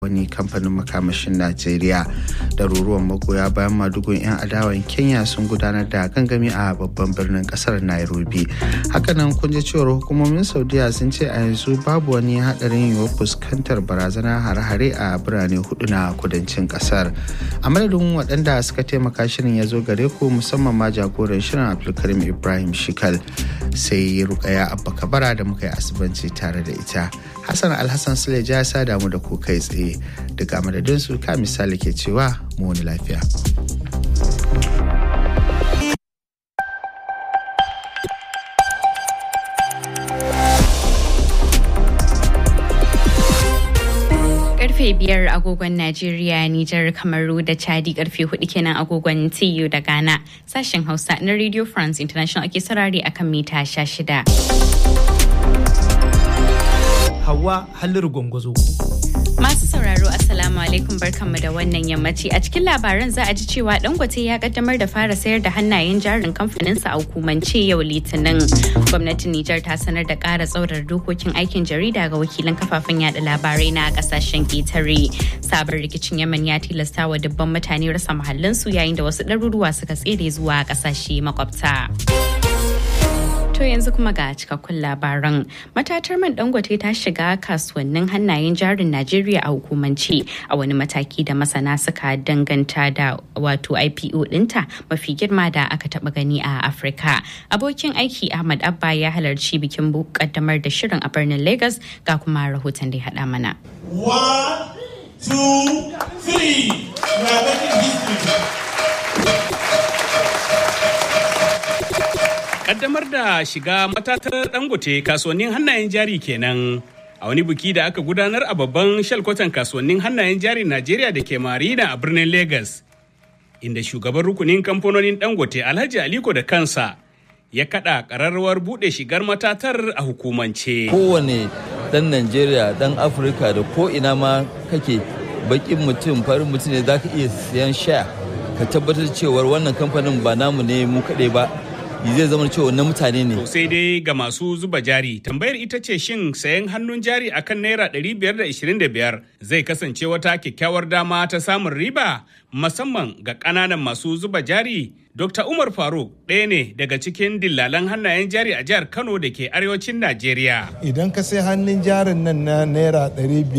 wani kamfanin makamashin najeriya ɗaruruwan magoya bayan madugun 'yan adawan kenya sun gudanar da gangami a babban birnin kasar nairobi hakanan kun ji cewar hukumomin saudiya sun ce a yanzu babu wani hadarin yiwuwar fuskantar barazanar hare-hare a birane hudu na kudancin kasar a madadin waɗanda suka taimaka shirin ya zo gare ku musamman ma jagoran shirin abdulkarim ibrahim shikal sai rukaya abba kabara da muka yi asibanci tare da ita hassan alhassan suleja ya sa damu da ku kai tsaye daga madadin su ka misali ke cewa mu wani lafiya karfe biyar agogon Najeriya, Nijar, Kamaru da Chadi karfe hudu kenan agogon TU da Ghana. Sashen Hausa na Radio France International ake sarari akan mita sha shida. Hawa Halliru Gwangwazo. Masu sauraro Assalamu alaikum barkanmu da wannan yammaci a cikin labaran za a ji cewa Dangote ya kaddamar da fara sayar da hannayen jarin kamfaninsa a hukumance yau Litinin. Gwamnatin Nijar ta sanar da ƙara tsaurar dokokin aikin jarida ga wakilan kafafen yada labarai na kasashen ƙetare. Sabon rikicin Yemen ya tilasta wa dubban mutane rasa mahallinsu yayin da wasu ɗaruruwa suka tsere zuwa ƙasashe makwabta. To yanzu kuma ga cikakkun labaran. Matatar man dangote ta shiga kasuwannin hannayen jarin Najeriya a hukumance a wani mataki da masana suka danganta da wato IPO dinta mafi girma da aka taba gani a Afirka. Abokin aiki Ahmad Abba ya halarci bikin kaddamar da shirin a birnin Lagos ga kuma rahoton da ya haɗa mana. One, two, three. We are making history. kaddamar da shiga matatar dangote kasuwannin hannayen jari kenan a wani biki da aka gudanar a babban shalkwatan kasuwannin hannayen jari najeriya da ke marina a birnin lagos inda shugaban rukunin kamfanonin dangote alhaji aliko da kansa ya kada kararrawar bude shigar matatar a hukumance kowane dan najeriya dan afirka da ko ina ma kake bakin mutum farin mutum ne za ka iya siyan sha ka tabbatar cewar wannan kamfanin ba namu ne mu kaɗai ba zai zama cewa na mutane ne. To sai dai ga masu zuba jari tambayar ita ce shin sayan hannun jari akan naira 525 zai kasance wata kyakkyawar dama ta samun riba musamman ga ƙananan masu zuba jari. Dr. Umar Faruk ɗaya ne daga cikin dillalan hannayen jari a jihar Kano da ke arewacin Najeriya. Idan ka sai hannun jarin nan na naira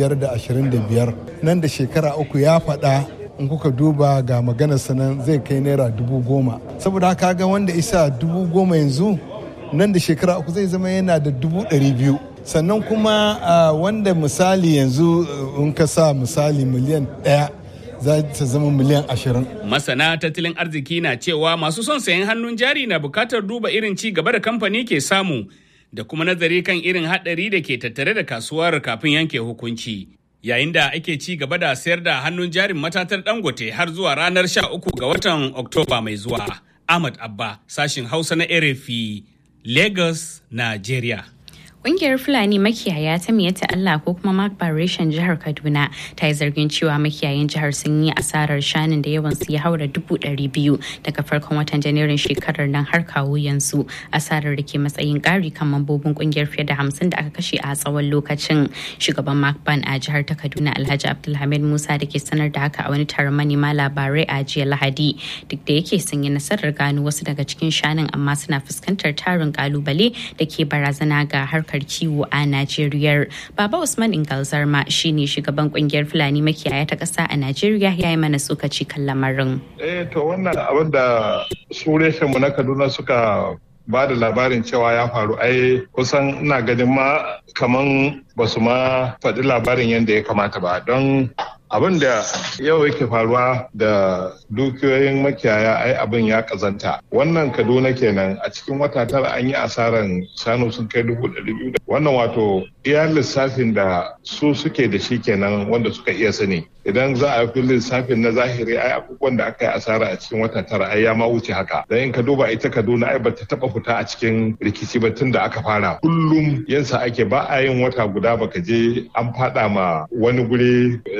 525 nan da shekara uku ya faɗa in kuka duba ga maganar sanan zai kai naira dubu goma saboda haka ga wanda isa dubu goma yanzu nan da shekara uku zai zama yana da dubu ɗari biyu sannan kuma wanda misali yanzu in ka sa misali miliyan ɗaya za ta zama miliyan ashirin. Masana tattalin arziki na cewa masu son sayan hannun jari na bukatar duba irin ci gaba da kamfani ke samu da kuma nazari kan irin haɗari da ke tattare da kasuwar kafin yanke hukunci. yayin da ake ci gaba da sayar da hannun jarin matatar dangote har zuwa ranar 13 ga watan oktoba mai zuwa ahmad abba sashin hausa na rfi lagos nigeria Ƙungiyar Fulani makiyaya ta miyata Allah ko kuma Mark Barration jihar Kaduna ta yi zargin cewa makiyayan jihar sun yi asarar shanun da yawan su ya haura dubu ɗari biyu daga farkon watan Janairun shekarar nan har kawo yanzu asarar da ke matsayin ƙari kan mambobin ƙungiyar fiye da hamsin da aka kashe a tsawon lokacin. Shugaban Mark Ban a jihar ta Kaduna Alhaji Abdulhamid Musa da ke sanar da haka a wani taron manema labarai a jiya Lahadi duk da yake sun yi nasarar gano wasu daga cikin shanun amma suna fuskantar tarin kalubale da ke barazana ga harkar harkar kiwo a Najeriya. Baba Usman Ingalzarma shine shugaban kungiyar Fulani makiyaya ta ƙasa a Najeriya ya yi mana tsokaci kan lamarin. Eh to wannan abin da su mu na Kaduna suka ba da labarin cewa ya faru ai kusan ina ganin ma kaman ba su ma faɗi labarin yadda ya kamata ba don abin da yau yake faruwa da dukiyoyin makiyaya ai abin ya kazanta wannan kaduna kenan a cikin wata tara an yi asaran shanu sun kai dubu ɗari biyu wannan wato iya lissafin da su suke da shi kenan wanda suka iya sani idan za a fi lissafin na zahiri ai abubuwan da aka yi asara a cikin wata tara ai ya ma wuce haka dan in ka duba ita kaduna ai bata taba fita a cikin rikici ba tun da aka fara kullum yansa ake ba a yin wata guda baka je an fada ma wani guri yan ta'adda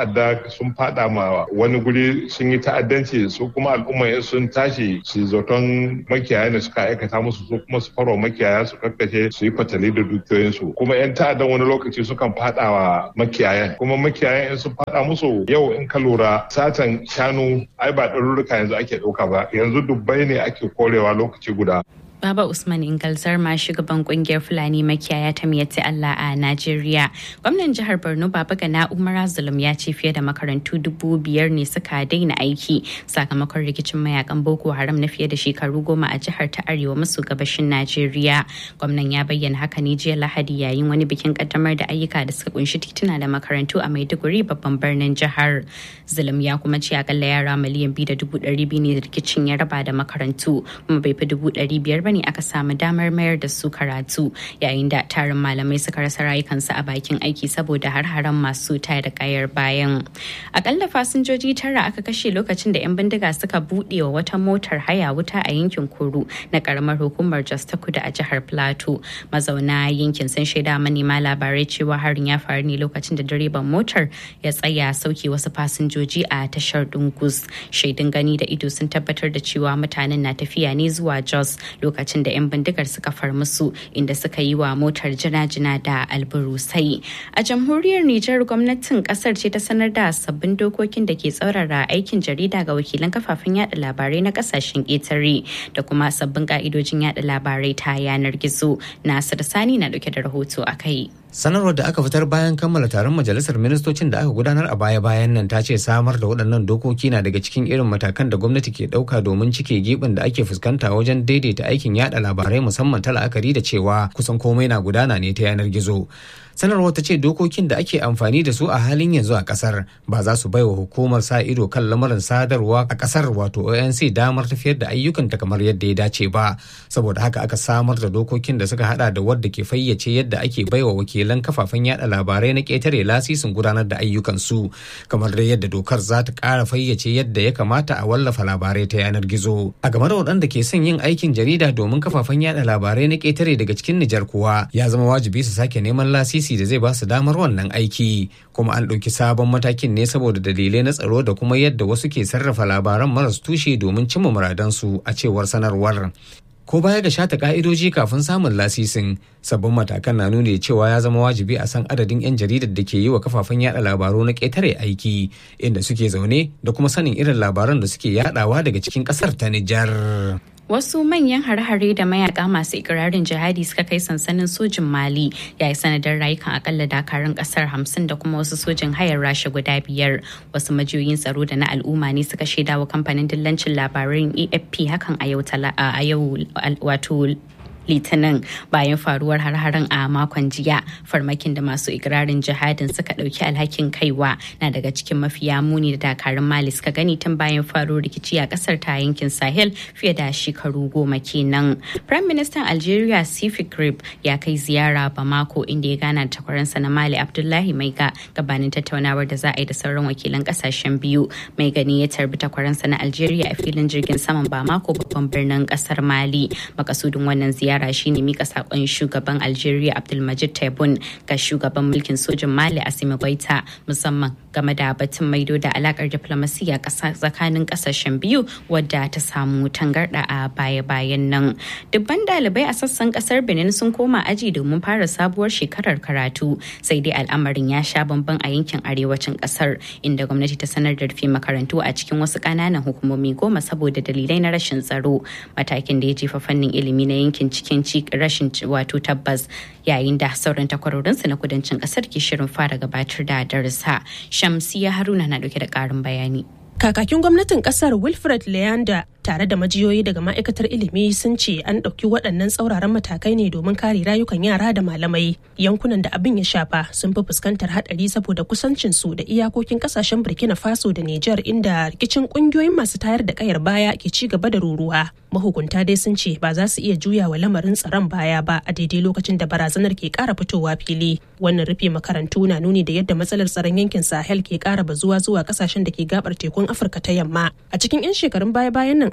ta'adda sun fada ma wani guri sun yi ta'addanci su kuma al'umma sun tashi su zaton makiyaya ne suka aikata musu su kuma su farwa makiyaya su kakkace su yi fatali da dukiyoyinsu kuma 'yan ta'addan wani lokaci sukan fada wa makiyayan kuma makiyayan in sun fada musu yau in ka lura satan shanu ai ba ɗarurruka yanzu ake ɗauka ba yanzu dubbai ne ake korewa lokaci guda Baba Usman Ingal Zarma shugaban kungiyar Fulani makiyaya ta miyatti Allah a Najeriya. Gwamnan jihar Borno Baba Gana Umar Zulum ya ce fiye da makarantu dubu biyar ne suka daina aiki sakamakon rikicin mayakan Boko Haram na fiye da shekaru goma a jihar ta Arewa maso gabashin Najeriya. Gwamnan ya bayyana haka ne jiya Lahadi yayin wani bikin kaddamar da ayyuka da suka kunshi tituna da makarantu a Maiduguri babban birnin jihar. Zulum ya kuma ce akalla yara miliyan biyu da dubu ɗari biyu ne rikicin ya raba da makarantu kuma bai fi dubu ɗari biyar bane aka samu damar mayar da su karatu yayin da tarin malamai suka rasa rayukansu a bakin aiki saboda har-haren masu taya da kayar bayan akalla fasinjoji tara aka kashe lokacin da 'yan bindiga suka buɗe wa wata motar haya wuta a yankin kuru na karamar hukumar jos ta kudu a jihar plateau mazauna yankin sun shaida manema labarai cewa harin ya faru ne lokacin da direban motar ya tsaya sauke wasu fasinjoji a tashar dungus shaidun gani da ido sun tabbatar da cewa mutanen na tafiya ne zuwa jos lokacin da 'yan bindigar suka far musu inda suka yi wa motar jina-jina da alburusai a jamhuriyar nijar gwamnatin kasar ce ta sanar da sabbin dokokin da ke tsaurara aikin jarida ga wakilan kafafen yada labarai na kasashen ƙetare da kuma sabbin ka'idojin yada labarai ta yanar gizo nasir sani na dauke da rahoto a kai sanarwar da aka fitar bayan kammala taron majalisar ministocin da aka gudanar a baya-bayan nan ta ce samar da waɗannan dokoki na daga cikin irin matakan da gwamnati ke ɗauka domin cike gibin da ake fuskanta wajen daidaita aikin yada labarai musamman ta la'akari da cewa kusan komai na gudana ne ta yanar gizo sanarwar ta ce dokokin da ake amfani da su a halin yanzu a kasar ba za su baiwa hukumar sa ido kan lamarin sadarwa a kasar wato onc damar tafiyar da ayyukanta kamar yadda ya dace ba saboda haka aka samar da dokokin da suka hada da wadda ke fayyace yadda ake baiwa wakilan kafafen yada labarai na ketare lasisin gudanar da ayyukansu kamar da yadda dokar za ta kara fayyace yadda ya kamata a wallafa labarai ta yanar gizo a game da waɗanda ke son yin aikin jarida domin kafafen yada labarai na ketare daga cikin nijar kuwa ya zama wajibi su sake neman lasisi da zai ba su damar wannan aiki kuma an ɗauki sabon matakin ne saboda dalilai na tsaro da kuma yadda wasu ke sarrafa labaran maras tushe domin cimma muradansu a cewar sanarwar ko baya ga shata ka'idoji kafin samun lasisin sabbin matakan na nuni cewa ya zama wajibi a san adadin 'yan jaridar da ke yi wa kafafen yada labaru na ƙetare aiki inda suke zaune da kuma sanin irin labaran da suke yadawa daga cikin ƙasar ta Nijar. Wasu manyan hare-hare da mayaka masu ikirarin jihadi suka kai sansanin sojin Mali ya yi sanadin rayukan akalla dakarun kasar hamsin da kuma wasu sojin hayar rasha guda biyar. Wasu majiyoyin tsaro da na al'umma ne suka shaidawa kamfanin dillancin labaran AFP hakan a yau wato litinin bayan faruwar har-haren a makon jiya farmakin da masu ikirarin jihadin suka dauki alhakin kaiwa na daga cikin mafiya muni da dakarun mali suka gani tun bayan faruwar rikici a kasar ta yankin sahel fiye da shekaru goma kenan prime minister algeria sifi grib ya kai ziyara bamako inda ya gana da takwaransa na mali abdullahi maiga gabanin tattaunawar da za a yi da sauran wakilan kasashen biyu mai gani ya tarbi takwaransa na algeria a filin jirgin saman bamako babban birnin kasar mali makasudin wannan ziyara ziyara shine mika sakon shugaban Algeria Abdulmajid Tebboune ga shugaban mulkin sojin Mali Assimi Goita musamman game da batun maido da alakar diplomasiya tsakanin kasashen biyu wadda ta samu tangarda a baya-bayan nan. Dubban dalibai a sassan kasar Benin sun koma aji domin fara sabuwar shekarar karatu sai dai al'amarin ya sha bamban a yankin arewacin kasar inda gwamnati ta sanar da rufe makarantu a cikin wasu ƙananan hukumomi goma saboda dalilai na rashin tsaro matakin da ya jefa fannin ilimi na yankin cikin rashin wato tabbas yayin da sauran takwarorinsa na kudancin kasar ke shirin fara gabatar da darasa shamsiya haruna na dauke da karin bayani kakakin gwamnatin kasar wilfred leander tare da majiyoyi daga ma'aikatar ilimi sun ce an ɗauki waɗannan tsauraran matakai ne domin kare rayukan yara da malamai yankunan da abin ya shafa sun fi fuskantar haɗari saboda kusancin su da iyakokin ƙasashen burkina faso da niger inda rikicin ƙungiyoyin masu tayar da ƙayar baya ke ci gaba da ruruwa mahukunta dai sun ce ba za su iya juya wa lamarin tsaron baya ba a daidai lokacin da barazanar ke ƙara fitowa fili wannan rufe makarantu na nuni da yadda matsalar tsaron yankin sahel ke ƙara bazuwa zuwa ƙasashen da ke gabar tekun afirka ta yamma a cikin 'yan shekarun baya-bayan nan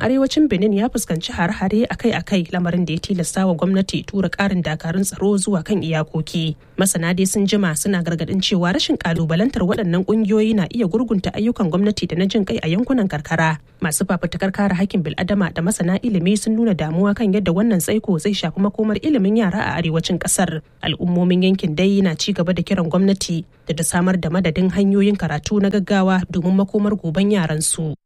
arewacin benin ya fuskanci hare-hare akai-akai lamarin da ya tilasta wa gwamnati tura karin dakarun tsaro zuwa kan iyakoki masana dai sun jima suna gargadin cewa rashin kalubalantar waɗannan ƙungiyoyi na iya gurgunta ayyukan gwamnati da na jin kai a yankunan karkara masu fafutukar kare hakkin bil'adama da masana ilimi sun nuna damuwa kan yadda wannan tsaiko zai shafi makomar ilimin yara a arewacin ƙasar al'ummomin yankin dai na ci gaba da kiran gwamnati da ta samar da madadin hanyoyin karatu na gaggawa domin makomar goben yaran su.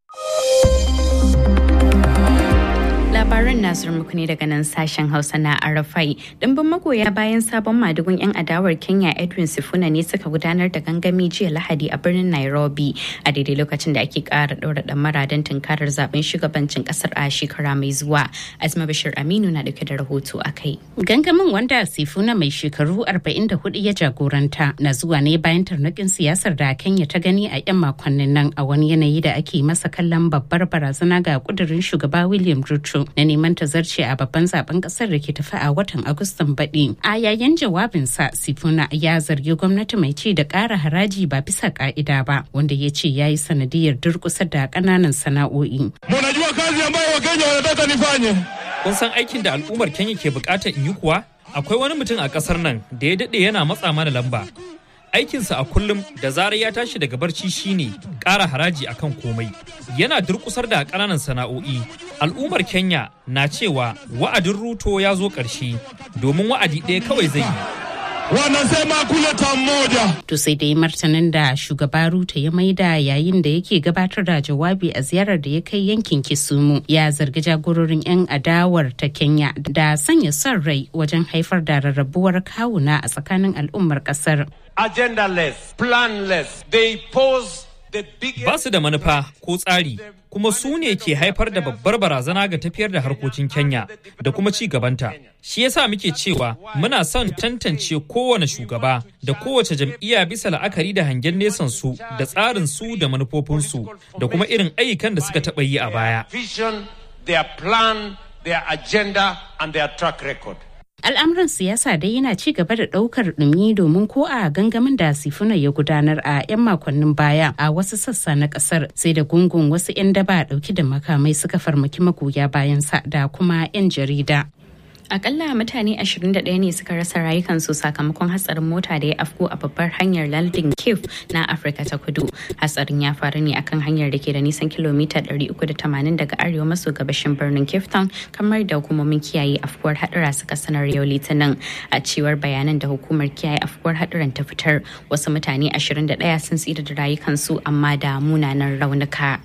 labaran nasir muku ne daga nan sashen hausa na arafai dimbin magoya bayan sabon madugun yan adawar kenya edwin sifuna ne suka gudanar da gangami jiya lahadi a birnin nairobi a daidai lokacin da ake kara ɗaura ɗamara don tunkarar zaben shugabancin kasar a shekara mai zuwa azma bashir aminu na dauke da rahoto a kai gangamin wanda sifuna mai shekaru 44 ya jagoranta na zuwa ne bayan tarnakin siyasar da kenya ta gani a 'yan makonnin nan a wani yanayi da ake masa kallon babbar barazana ga kudurin shugaba william ruto na neman tazarce a babban zaben kasar da ke tafi a watan agustan baɗi a yayin jawabinsa sifuna ya zargi gwamnati mai ci da ƙara haraji ba bisa ƙa'ida ba wanda ya ce ya yi sanadiyar durƙusa da ƙananan sana'o'i. Munajua kazi ambayo wakenya wanataka nifanye. Kun san aikin da al'ummar Kenya ke buƙatar in yi kuwa? Akwai wani mutum a ƙasar nan da ya daɗe yana matsa mana lamba. aikinsa a kullum da zarar ya tashi daga barci shine ƙara haraji akan komai yana durkusar da ƙananan sana'o'i al'ummar kenya na cewa wa'adin ruto ya zo ƙarshe domin wa'adi ɗaya kawai zai yi wanasema kuleta mmoja. To sai dai martanin da shugaba Ruto ya maida yayin da yake gabatar da jawabi a ziyarar da ya kai yankin Kisumu ya zargi jagororin 'yan adawar ta Kenya da sanya son rai wajen haifar da rarrabuwar kawuna a tsakanin al'ummar kasar. Agendaless, planless, they pose Ba su da manufa ko tsari kuma su ne ke haifar da babbar barazana ga tafiyar da harkokin Kenya da kuma ci gabanta. Shi yasa muke cewa muna son tantance kowane shugaba da kowace jam'iyya bisa la'akari da hangen nesan su da tsarin su da manufofinsu da kuma irin ayyukan da suka taɓa yi a baya. Their plan, their agenda and their track record. al'amuran siyasa dai yana ci gaba da daukar dumi domin ko a gangamin da sifuna ya gudanar a 'yan makonnin baya a wasu sassa na kasar sai da gungun wasu 'yan daba dauki da makamai suka farmaki magoya bayansa da kuma 'yan jarida akalla mutane 21 ne suka rasa rayukansu sakamakon hatsarin mota da ya afko a babbar hanyar lardin kif na afirka ta kudu hatsarin ya faru ne akan hanyar da ke da nisan kilomita 380 daga arewa maso gabashin birnin cape town kamar da hukumomin kiyaye afkuwar hadura suka sanar yau litinin a cewar bayanan da hukumar kiyaye afkuwar haduran ta fitar wasu mutane 21 sun tsira da rayukansu amma da munanan raunuka.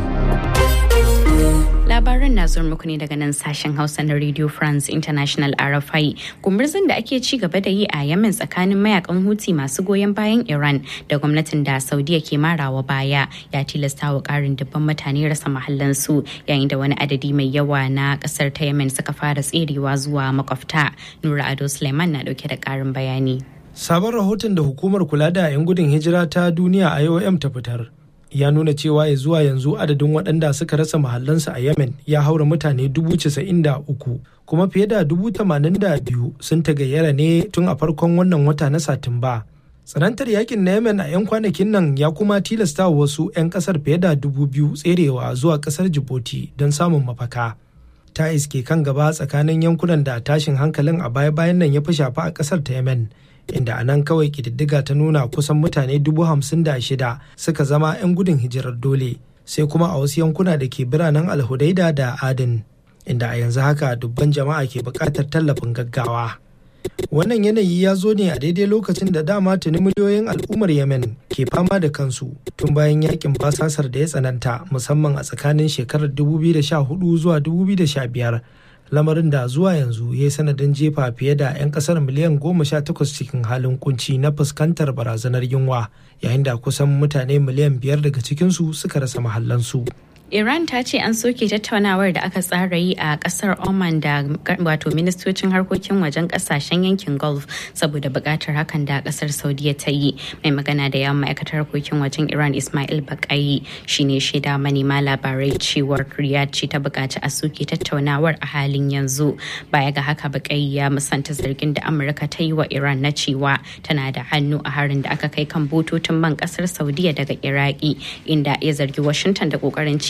labaran na zuwa muku ne daga nan sashen hausa na radio france international rfi gumurzun da ake ci gaba da yi a yemen tsakanin mayakan huti masu goyon bayan iran da gwamnatin da saudiya ke marawa baya ya tilasta wa karin dubban mutane rasa mahallansu yayin da wani adadi mai yawa na kasar ta yemen suka fara tserewa zuwa makwabta nura ado suleiman na dauke da karin bayani sabon rahoton da hukumar kula da 'yan gudun hijira ta duniya iom ta fitar ya nuna cewa ya zuwa yanzu adadin waɗanda suka rasa mahallansu a yemen ya haura mutane dubu casa'in da uku kuma fiye da dubu tamanin da biyu sun tagayyara ne tun a farkon wannan wata na satumba tsanantar yakin na yemen a 'yan kwanakin nan ya kuma tilasta wasu 'yan kasar fiye da dubu biyu tserewa zuwa kasar djibouti don samun mafaka ta iske kan gaba tsakanin yankunan da tashin hankalin a baya-bayan nan ya fi shafa a kasar ta yemen inda a nan kawai kididdiga ta nuna kusan mutane dubu hamsin da shida suka zama 'yan gudun hijirar dole sai kuma a wasu yankuna da ke biranen alhudaida da adin inda a yanzu haka dubban jama'a ke buƙatar tallafin gaggawa wannan yanayi ya zo ne a daidai lokacin da dama tuni miliyoyin al'ummar yemen ke fama da kansu tun bayan yakin basasar da ya tsananta musamman a tsakanin shekarar 2014 zuwa 2015 lamarin da zuwa yanzu ya yi sanadin jefa fiye da 'yan kasar miliyan goma sha takwas cikin halin kunci na fuskantar barazanar yunwa yayin da kusan mutane miliyan biyar daga cikinsu suka rasa mahallansu. Iran ta ce an soke tattaunawar da aka tsara yi a kasar Oman da wato ministocin harkokin wajen kasashen yankin Gulf saboda bukatar hakan da kasar Saudiya ta yi. Mai magana da yawan ma'aikatar harkokin wajen Iran Ismail Bakayi shine shaida manema labarai cewar Riyadh ce ta bukaci a soke tattaunawar a halin yanzu. Baya ga haka Bakayi ya musanta zargin da Amurka ta yi wa Iran na cewa tana da hannu a harin da aka kai kan bututun man kasar Saudiya daga Iraki inda ya zargi Washington da kokarin ci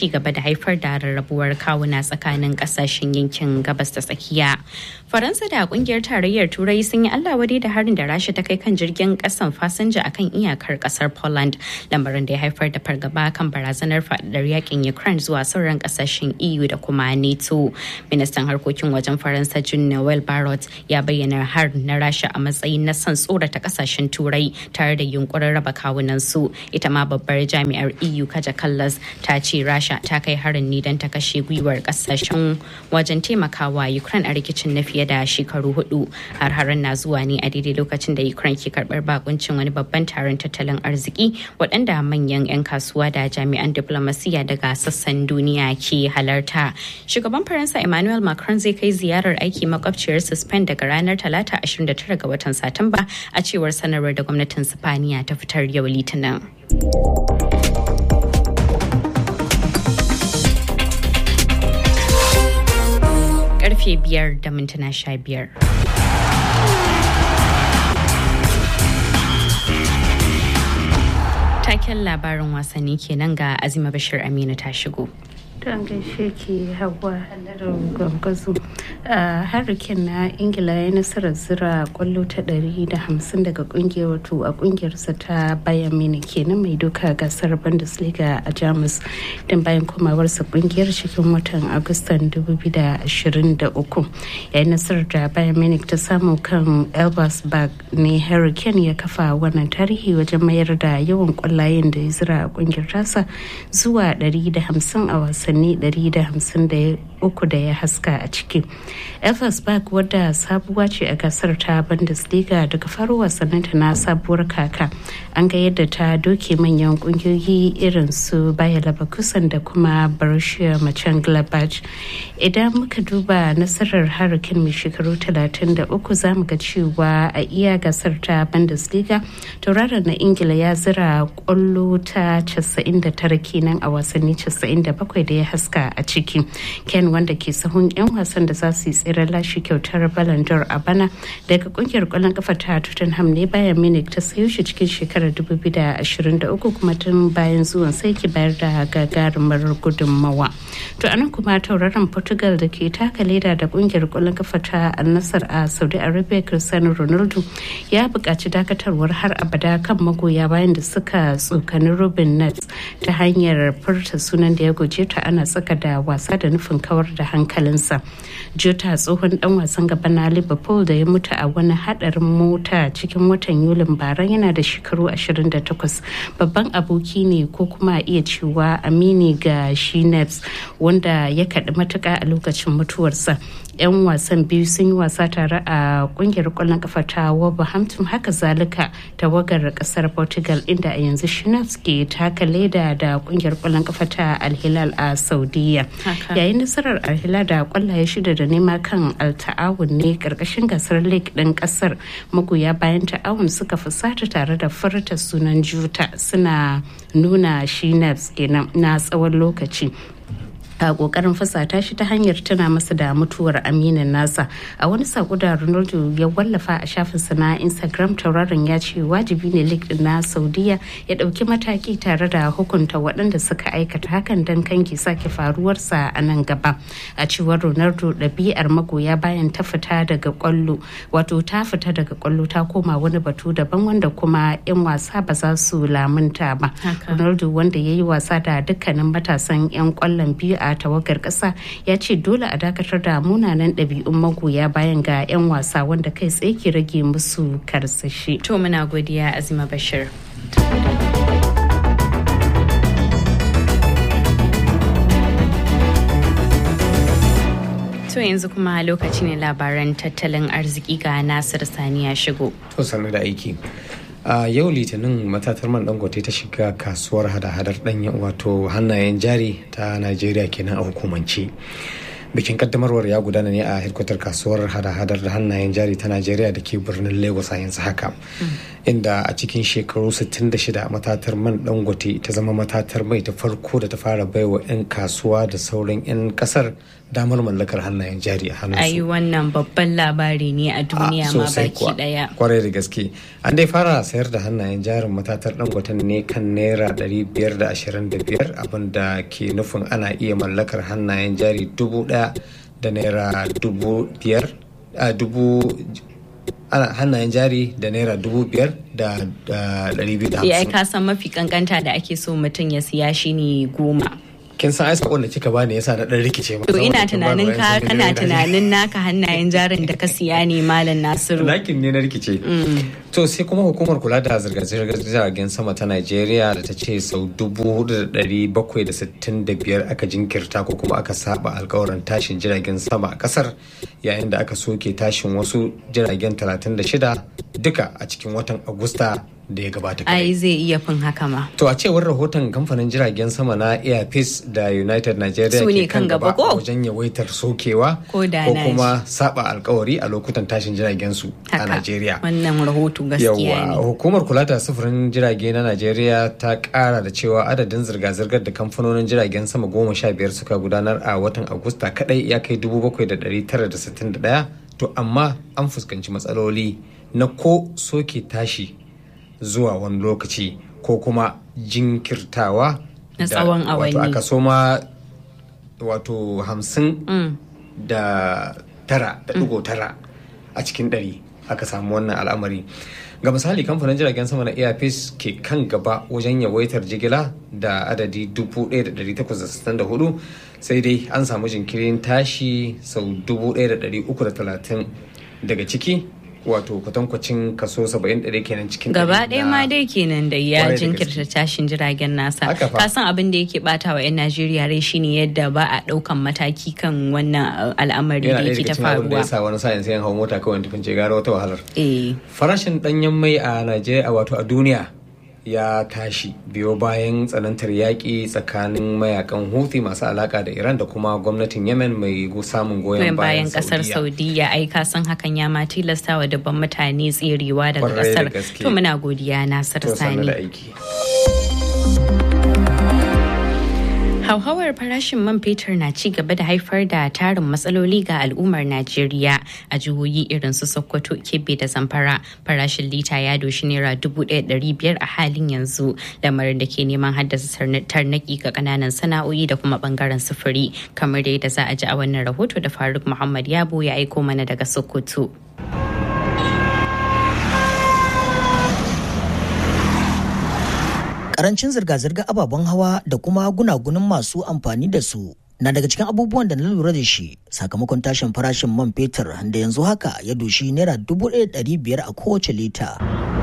gaba da haifar da rarrabuwar kawuna tsakanin kasashen yankin gabas ta tsakiya faransa da kungiyar tarayyar turai sun yi allah wadai da harin da rasha ta kai kan jirgin kasan fasinja akan iyakar kasar poland lamarin da ya haifar da fargaba kan barazanar faɗaɗar yakin ukraine zuwa sauran kasashen eu da kuma nato ministan harkokin wajen faransa jean noel barrot ya bayyana har na rasha a matsayin na son tsorata kasashen turai tare da yunkurin raba kawunan su ita ma babbar jami'ar eu kaja kallas ta ce rasha ta kai harin ne don ta kashe gwiwar kasashen wajen taimakawa ukraine a rikicin na fiye da shekaru hudu har harin na zuwa ne a daidai lokacin da ukraine ke karbar bakuncin wani babban taron tattalin arziki waɗanda manyan 'yan kasuwa da jami'an diplomasiya daga sassan duniya ke halarta shugaban faransa emmanuel macron zai kai ziyarar aiki makwabciyar spain daga ranar talata 29 ga watan satumba a cewar sanarwar da gwamnatin sifaniya ta fitar yau litinin karfe biyar da mintuna sha biyar. Taken labarin wasanni kenan ga Azima Bashir Aminu ta shigo. don gaishe ke hawa halarar gwamgwazo a harikin na ingila ya nasarar zira kwallo ta 150 daga kungiyar wato a kungiyarsa ta bayan mini kenan mai doka gasar bundesliga a jamus don bayan komawarsa kungiyar cikin watan agustan 2023 yayin nasarar da bayan munich ta samu kan elversberg ne hurricane ya kafa wannan tarihi wajen mayar da yawan kwallayen da ya zira a kungiyar tasa zuwa 150 a wasan wasanni 153 da ya haska a ciki. Elversberg wadda sabuwa ce a gasar ta Bundesliga daga faro wasanninta na sabuwar kaka. An ga yadda ta doke manyan kungiyoyi irin su Bayer Leverkusen da kuma Borussia Mönchengladbach. Idan muka duba nasarar Hurricane mai shekaru 33 za mu ga cewa a iya gasar ta Bundesliga tauraron na Ingila ya zira kwallo ta 99 kenan a wasanni 97 da ya haska a ciki ken wanda ke sahun 'yan wasan da za su yi tseren lashe kyautar Ballon d'Or a bana daga kungiyar kwallon kafa ta Tottenham ne bayan Munich ta sayo shi cikin shekarar 2023 kuma tun bayan zuwan sai ki bayar da gagarumar gudunmawa to anan kuma tauraron Portugal da ke taka leda da kungiyar kwallon kafa ta Al-Nassr a Saudi Arabia Cristiano Ronaldo ya buƙaci dakatarwar har abada kan magoya bayan da suka tsokani Robin Nets ta hanyar furta sunan da ya guje ta ana tsaka da wasa da nufin kawar da hankalinsa jota tsohon dan wasan gaba na liverpool da ya mutu a wani hadarin mota cikin watan yulin bara yana da shekaru 28 babban aboki ne ko kuma iya cewa amini ga shi wanda ya kaɗi matuka a lokacin mutuwarsa 'yan wasan biyu sun yi wasa tare a kungiyar kwallon kafa ta Wolverhampton haka zalika tawagar kasar Portugal inda a yanzu Schnaps ke taka leda da kungiyar kwallon kafa ta Al-Hilal a Saudiya. Yayin nasarar Al-Hilal da kwallaye shida da nema kan Al-Ta'awun ne karkashin gasar League din kasar magoya bayan ta'awun suka fusata tare da furta sunan Juta suna nuna Schnaps kenan na tsawon lokaci. a kokarin fasata shi ta hanyar tuna masa da mutuwar aminin nasa a wani sako da ronaldo ya wallafa a shafinsa na instagram tauraron ya ce wajibi ne lig na saudiya ya dauki mataki tare da hukunta waɗanda suka aikata hakan don kanki sake faruwarsa a nan gaba a cewar ronaldo ɗabi'ar magoya bayan ta fita daga kwallo wato ta fita daga kwallo ta koma wani batu daban wanda kuma 'yan wasa ba za su lamunta ba ronaldo wanda ya yi wasa da dukkanin matasan 'yan kwallon biyu a tawagar ƙasa ya ce dole a dakatar da munanan ɗabi'un magoya bayan ga 'yan wasa wanda kai tsaye ke rage musu karsashi. To muna godiya Azima Bashir. To yanzu kuma lokaci ne labaran tattalin arziki ga Nasir Sani ya shigo. To sannu da aiki. a yau litinin matatar man dangote ta shiga kasuwar hada-hadar danyen wato hannayen jari ta najeriya kenan a hukumance bikin kaddamarwar ya gudana ne a hedkwatar kasuwar hada-hadar da hannayen jari ta najeriya da ke birnin lagos a yanzu haka inda a cikin shekaru 66 matatar man dangote ta zama matatar mai ta farko da ta fara baiwa 'yan kasuwa da sauran 'yan kasar damar mallakar hannayen jari a hannunsu. Ayi wannan babban labari ne a duniya ma baki daya. Kwarai da gaske. An dai fara sayar da hannayen jarin matatar dangoten ne kan naira 525 abinda ke nufin ana iya mallakar hannayen jari dubu daya da naira dubu biyar a dubu ana hannayen jari da naira dubu biyar da ɗari biyu da Ya hamsin. ka san mafi kankanta da ake so mutum ya siya shi ne goma. Kin san ai sakon da kika bani yasa na ɗan rikice ma. To ina tunanin ka kana tunanin naka hannayen jarin da ka siya ne Malam Nasiru. Lakin ne na rikice. To sai kuma hukumar kula da zirga-zirgar jiragen sama ta Najeriya da ta ce sau dubu hudu da ɗari bakwai da sittin da biyar aka jinkirta ko kuma aka saba alkawarin tashin jiragen sama a kasar yayin da aka soke tashin wasu jiragen talatin da shida duka a cikin watan Agusta da ya gabata. Ai zai iya fin haka ma. To a cewar rahoton kamfanin jiragen sama na Air Peace da United Nigeria Su ne ke kan kan gaba gaba ko? wajen yawaitar sokewa Ko da ko na kuma saba alkawari a lokutan tashin jiragen su a Haka. Najeriya. Wannan rahoto gaskiya Yawwa ne. hukumar kula da sufurin jirage na Najeriya ta kara da cewa adadin zirga-zirgar da kamfanonin jiragen sama goma sha biyar suka gudanar a watan Agusta kadai ya kai dubu bakwai da ɗari tara da sittin da ɗaya to amma an fuskanci matsaloli na ko soke tashi zuwa wani lokaci ko kuma jinkirtawa Na da- tsawon wato awanni. aka soma wato hamsin Mm. da tara da digo tara a cikin ɗari aka samu wannan al'amari ga misali kamfanin jiragen sama na airpeace ke kan gaba wajen yawaitar jigila da adadi 1,864 sai dai an samu jinkirin tashi sau 1,330 daga ciki wato kwatankwacin kaso 71 kenan cikin Gaba ɗari ɗaya na- ma dai kenan da ya Kwarai da jinkirta tashin jiragen nasa. Haka fa. Ka san abin da yake bata wa 'yan Najeriya rai shine yadda ba a ɗaukan mataki kan wannan uh, al'amari da yana ɗaya yake daga ta cikin abin da ya faruwa. sa wani sa'in sai hau mota kawai tufin ce gara wata wahalar Eh. farashin danyen mai a Najeriya wato a duniya ya tashi biyo bayan tsanantar yaƙi tsakanin mayakan Houthi masu alaka da Iran da kuma gwamnatin Yemen mai gu- samun Goyon goyon bayan bayan kasar Saudiya. Saudiya ai ka san hakan ya ma tilasta wa dubban mutane tserewa daga Kwarai da kasar. gaske. To muna godiya Nasir To sannu Sani. da aiki. Hauhawar farashin man fetur na ci gaba da haifar da tarin matsaloli ga al'ummar Najeriya a jihohi irin su Sokoto, Kebbi da Zamfara. Farashin lita ya doshi naira dubu ɗaya ɗari biyar a halin yanzu, lamarin da ke neman haddasa tarna- tarnaki ga ƙananan sana'o'i da kuma ɓangaren sufuri, kamar da yadda za a ji a wannan rahoto da Faruk Muhammad Yabo ya aiko mana daga Sokoto. Karancin zirga-zirga ababen hawa da kuma gunagunin masu amfani da su na daga cikin abubuwan da na lura da shi sakamakon tashin farashin man fetur da yanzu haka ya doshi naira dubu ɗaya da ɗari biyar a kowace lita.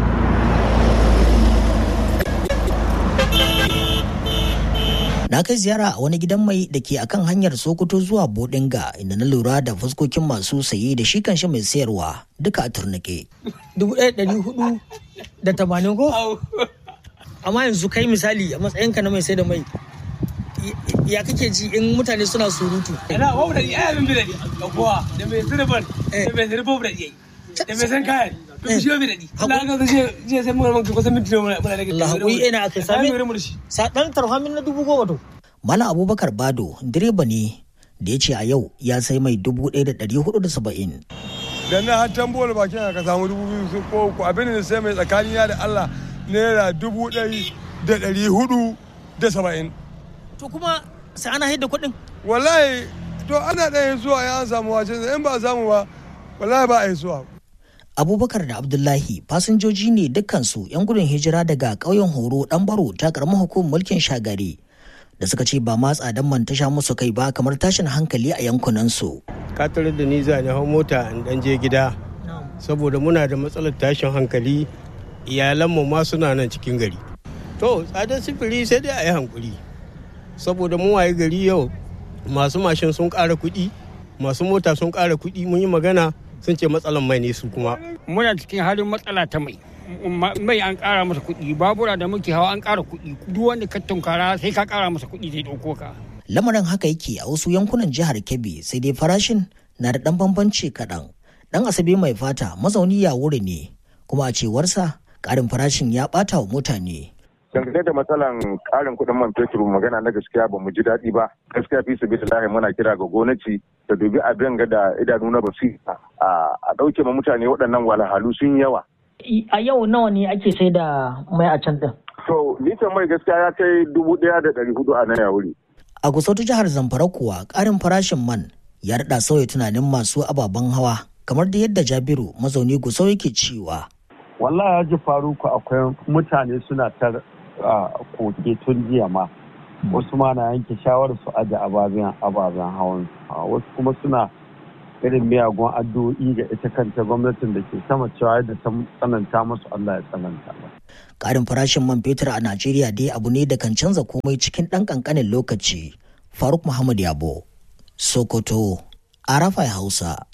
Na kai ziyara a wani gidan mai da ke akan hanyar Sokoto zuwa Bodinga inda na lura da fuskokin masu saye da shi kanshi mai sayarwa duka a turnike. dubu ɗaya ɗari hudu da tamanin ko? Amma yanzu kai misali a matsayinka na mai sai da mai ya kake ji in mutane suna surutu. Ina babu da iya abin bidadi ga kowa da mai sirfan da mai sirfan da iya da mai san kayan duk shi bi dadi. Allah ka je je sai mun ranka kusan minti muna muna rage. Allah hakuri ina aka sami sa dan tarhamin na dubu goma to. Malam Abubakar Bado direba ne da ya ce a yau ya sai mai dubu ɗaya da ɗari hudu da saba'in. da na har tambola bakin ka samu dubu biyu sun ko uku abin da sai mai tsakanin da Allah naira dubu ɗari da ɗari hudu da saba'in. To kuma sai ana haida kuɗin. Wallahi to ana ɗaya zuwa ya an samu wacin in ba a samu ba wallahi ba a yi zuwa. Abubakar da Abdullahi fasinjoji ne dukkansu 'yan gudun hijira daga ƙauyen Horo ɗan baro ta ƙaramin hukumar mulkin shagari da suka ce ba ma tsadan man ta sha musu kai ba kamar tashin hankali a yankunansu. ka tarar da ni za ni hau mota in dan je gida saboda muna da matsalar tashin hankali iyalanmu ma suna nan cikin gari to tsadar sifiri sai dai a yi hankuri saboda mu waye gari yau masu mashin sun ƙara kuɗi masu mota sun ƙara kuɗi mun yi magana sun ce matsalar mai ne su kuma muna cikin halin matsala ta mai mai an ƙara masa kuɗi babura da muke hawa an ƙara kuɗi duk wanda ka tunkara sai ka ƙara masa kuɗi zai ɗauko ka Lamarin haka yake a wasu yankunan jihar Kebbi sai dai farashin na da ɗan bambanci kaɗan. Ɗan Asabe mai fata mazauni ya wuri ne kuma a cewarsa ƙarin farashin ya ɓata wa mutane. dangane da matsalan karin kuɗin man fetur magana na gaskiya ba mu ji daɗi ba gaskiya fi sabi lahi muna kira ga gwamnati da dubi abin ga da idanu na basira a ɗauke ma mutane waɗannan walhalu sun yawa. a yau nawa ne ake sai da mai a can din. to litan mai gaskiya ya kai dubu ɗaya da ɗari hudu a nan ya wuri. a gusautu jihar zamfara kuwa ƙarin farashin man ya daɗa sauya tunanin masu ababen hawa kamar da yadda jabiru mazauni gusau yake cewa. wallahi ya ji faruku akwai mutane suna ta koke tun jiya ma wasu ma na yanke shawarar su aje ababen ababen hawan wasu kuma suna irin miyagun addu'o'i ga ita kanta gwamnatin da ke sama cewa yadda ta tsananta musu Allah ya tsananta ba. Karin farashin man fetur a Najeriya dai abu ne da kan canza komai cikin ɗan ƙanƙanin lokaci. Faruk Muhammad Yabo, Sokoto, Arafai Hausa.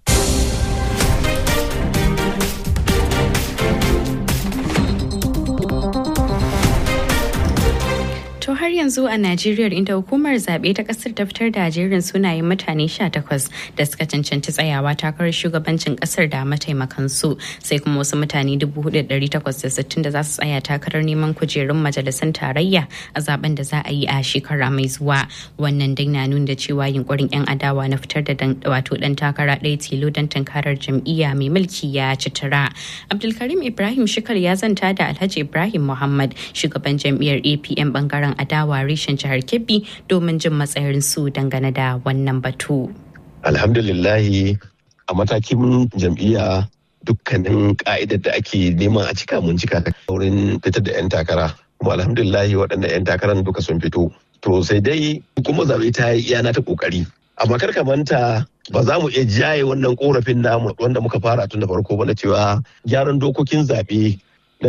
To har yanzu a Najeriya inda hukumar zaɓe ta ƙasar ta fitar da jerin sunayen mutane 18 da suka cancanci tsayawa takarar shugabancin ƙasar da mataimakansu sai kuma wasu mutane 4,860 da za su tsaya takarar neman kujerun majalisun tarayya a zaben da za a yi a shekara mai zuwa. Wannan dai na nuna da cewa yunkurin 'yan adawa na fitar da wato ɗan takara ɗaya tilo don tunkarar jam'iyya mai mulki ya ci tura. Abdulkarim Ibrahim Shikar ya zanta da Alhaji Ibrahim Muhammad shugaban jam'iyyar APM bangaren adawa reshen jihar Kebbi domin jin matsayin su dangane da wannan batu. Alhamdulillahi a matakin jam'iyya dukkanin ka'idar da ake neman a cika mun cika wurin fitar da 'yan takara. Kuma alhamdulillahi waɗannan 'yan takarar duka sun fito. To sai dai kuma zaɓe ta yi iyana ta ƙoƙari. Amma kar ka manta ba za mu iya jaye wannan korafin namu wanda muka fara tun da farko ba na cewa gyaran dokokin zaɓe na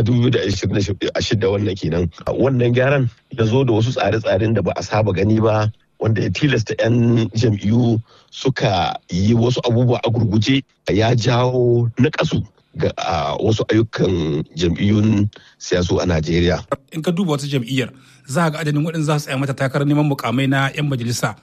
2026 wannan kenan wannan gyaran ya zo da wasu tsare-tsaren da ba a saba gani ba wanda ya tilasta 'yan jam'iyyu suka yi wasu abubuwa a gurguje ya jawo na kasu ga wasu ayyukan jam'iyyun siyasu a najeriya in ka duba wata jam'iyyar za ga adadin waɗanda za su tsaya mata takarar neman mukamai na 'yan majalisa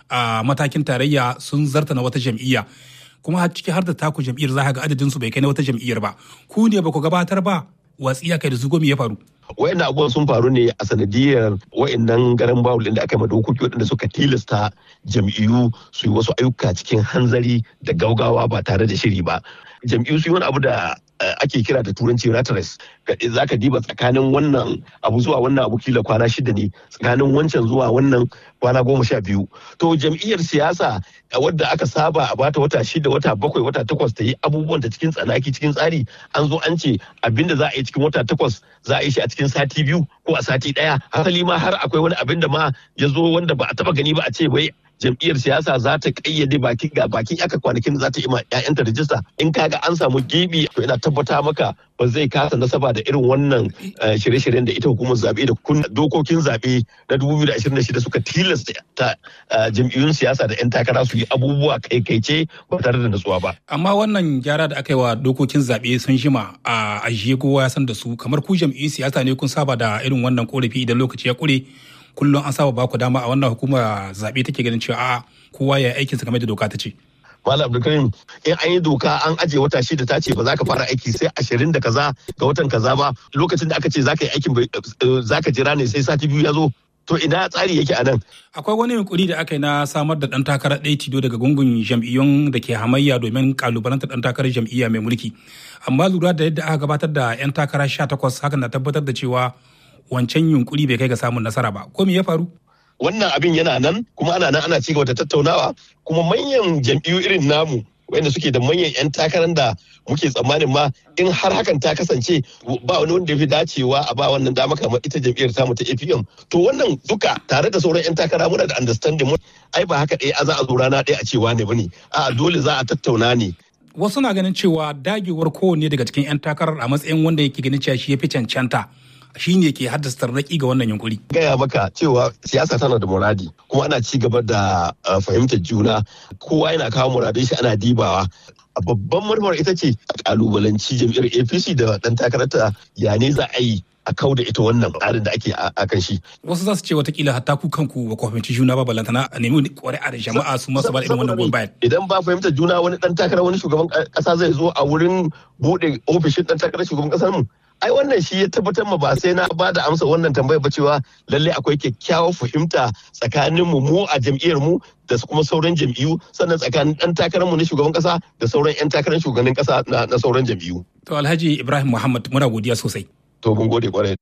a matakin tarayya sun zarta na wata jam'iyya kuma har ciki har da taku jam'iyyar za ga adadin su bai kai na wata jam'iyyar ba ku ne ba ku gabatar ba watsi kai da su gomi ya faru. Wayannan abubuwan sun faru ne a sanadiyar wayannan garan bawul da aka yi dokoki waɗanda suka tilasta jam'iyyu su yi wasu ayyuka cikin hanzari da gaugawa ba tare da shiri ba. Jam'iyyu su yi wani abu da ake kira da turanci ratres za ka diba tsakanin wannan abu zuwa wannan abu kila kwana shida ne tsakanin wancan zuwa wannan kwana goma sha biyu to jam'iyyar siyasa wadda aka saba a bata wata shida wata bakwai wata takwas ta yi abubuwan ta cikin tsanaki cikin tsari an zo an ce abinda za a yi cikin wata takwas za a yi shi a cikin sati biyu ko a sati daya hasali ma har akwai wani abin da ma ya zo wanda ba a taba gani ba a ce wai jam'iyyar siyasa za ta kayyade bakin ga bakin aka kwanakin za ta yi ma 'ya'yanta rajista in kaga an samu gibi to ina tabbata maka ba zai kasa nasaba da irin wannan shirye-shiryen da ita hukumar zaɓe da kun dokokin zaɓe na 2026 suka tilasta ta jam'iyyun siyasa da 'yan takara su yi abubuwa kaikaice ba tare da natsuwa ba. Amma wannan gyara da aka yi wa dokokin zaɓe sun jima a ajiye kowa ya san da su kamar ku jam'iyyun siyasa ne kun saba da irin wannan korafi idan lokaci ya kure kullum an saba baku dama a wannan hukumar zaɓe take ganin cewa a kowa ya aikin sa game da doka ta ce. Malam Abdulkarim in an yi doka an aje wata shida ta ce ba za ka fara aiki sai ashirin da kaza ga watan kaza ba lokacin da aka ce za ka yi aikin za ka jira ne sai sati biyu ya zo to ina tsari yake a nan. Akwai wani yunkuri da aka yi na samar da ɗan takarar ɗaya tido daga gungun jam'iyyun da ke hamayya domin kalubalantar ɗan takarar jam'iyya mai mulki. Amma lura da yadda aka gabatar da 'yan takara sha takwas hakan na tabbatar da cewa wancan yunkuri bai kai ga samun nasara ba. Ko me ya faru? Wannan abin yana nan kuma ana nan ana ci gaba da tattaunawa kuma manyan jam'iyyu irin namu wanda suke da manyan 'yan takarar da muke tsammanin ma in har hakan ta kasance ba wani wanda ya fi dacewa a ba wannan dama kamar ita jam'iyyar tamu ta APM to wannan duka tare da sauran 'yan takara muna da understanding mu ai ba haka ɗaya a za a zo rana ɗaya a cewa ne bane a dole za a tattauna ne wasu na ganin cewa dagewar kowanne daga cikin 'yan takarar a matsayin wanda yake ganin cewa shi ya fi cancanta shi ne ke haddasa tarnaki ga wannan yunkuri. Gaya maka cewa siyasa tana da muradi kuma ana ci gaba da fahimtar juna kowa yana kawo muradun shi ana dibawa. Babban marmar ita ce a kalubalanci jam'iyyar APC da dan takararta ya ne za a yi a kau da ita wannan tsarin da ake a kan shi. Wasu za su ce watakila hatta ku kanku ba ku fahimci juna ba balantana a nemi ƙwari'a da jama'a su masu ba irin wannan goyon bayan. Idan ba fahimtar juna wani dan takara wani shugaban ƙasa zai zo a wurin buɗe ofishin dan takarar shugaban ƙasar mu ai wannan shi ya tabbatar ma ba sai na ba da amsa wannan tambayar ba cewa lalle akwai kyakkyawar fahimta tsakanin mu mu a jam'iyyar mu da kuma sauran jam'iyyu sannan tsakanin dan takarar mu na shugaban kasa da sauran yan takarar shugaban kasa na sauran jam'iyyu to alhaji ibrahim muhammad muna godiya sosai to mun gode kwarai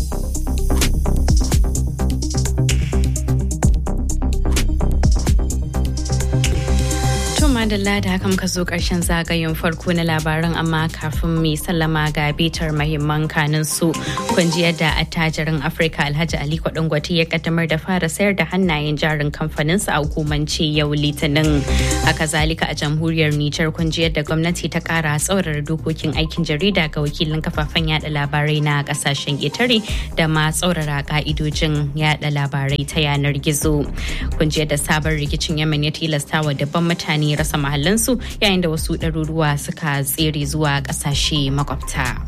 madalla da haka muka zo karshen zagayen farko na labaran amma kafin mai sallama ga bitar mahimman kanin su kun ji yadda attajirin afirka alhaji ali kwadangwati ya kaddamar da fara sayar da hannayen jarin kamfaninsa a hukumance yau litinin haka zalika a jamhuriyar nijar kun ji yadda gwamnati ta kara tsaurara dokokin aikin jarida ga wakilin kafafen yada labarai na kasashen ƙetare da ma tsaurara ka'idojin yada labarai ta yanar gizo kun ji yadda sabon rikicin yamen ya tilasta wa dabban mutane rasa mahallansu yayin da wasu ɗaruruwa suka tsere zuwa ƙasashe makwabta.